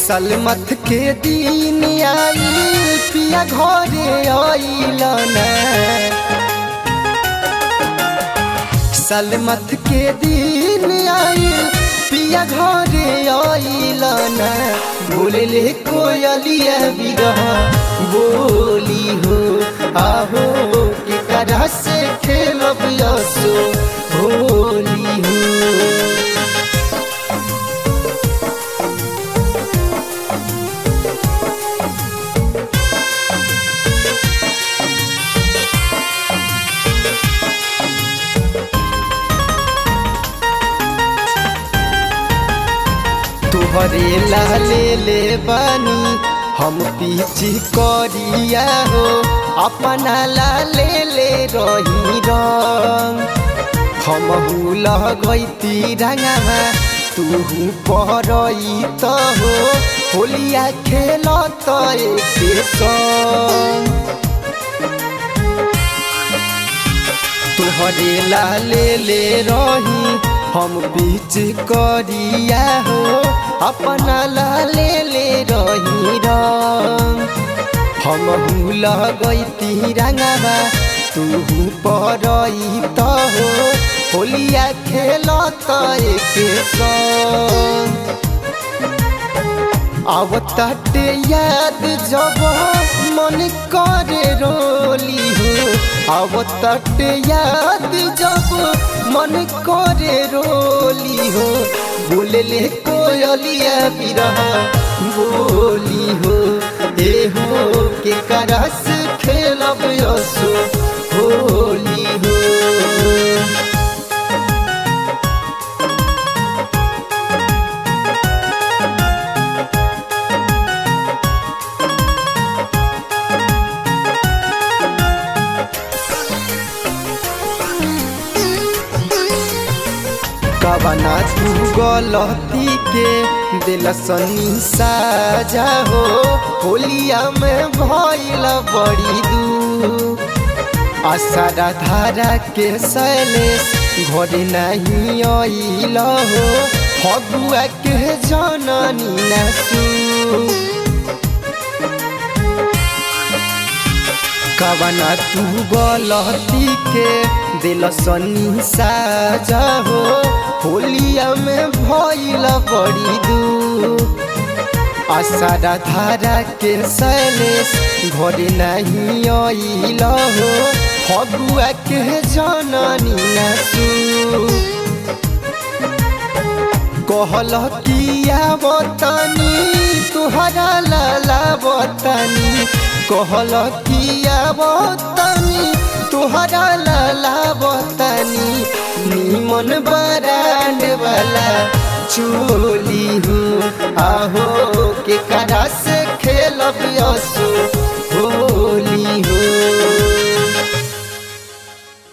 सलमत के दिन आई पिया घरे आइल ना सलमत के दिन आई पिया घरे आइल ना बोले कोयलिया बिरह बोली हो आहो के करा से खेलब यसो होली हो तुहरे लाले ले बानी हम पीछे करिया हो अपना लाले ले रही रंग हम लगैती रंगमा तू परई त हो होलिया खेल त एक संग तुहरे लाले ले रही हम बीच करिया हो अपना लाले ले रही रंग हम लगैती रंगवा तू परई त हो होलिया खेल त एक संग अब तटे याद जब मन करे रोली हो अब तटे याद जब मन करे रोली हो बोले कोयलिया बिरह बोली हो ए हो के करस खेलब यसो होली हो कवना तू गलती के दिल सनी साजा हो होलिया में भइल बड़ी दू आसारा धारा के सैलेश घर नहीं आइल हो फगुआ के जननी नसू कवना तू गलती के दिल सनी साजा हो होलिया में भइल बड़ी दू आसारा धारा के सैलेश घर नहीं आइल हो फगुआ के जननी नसू कहल किया बतानी तुहरा लाला बतानी कहल किया बतानी तुहरा लाला बतानी निमन बरांड वाला चोली हूँ आहो के करा से खेलब यसो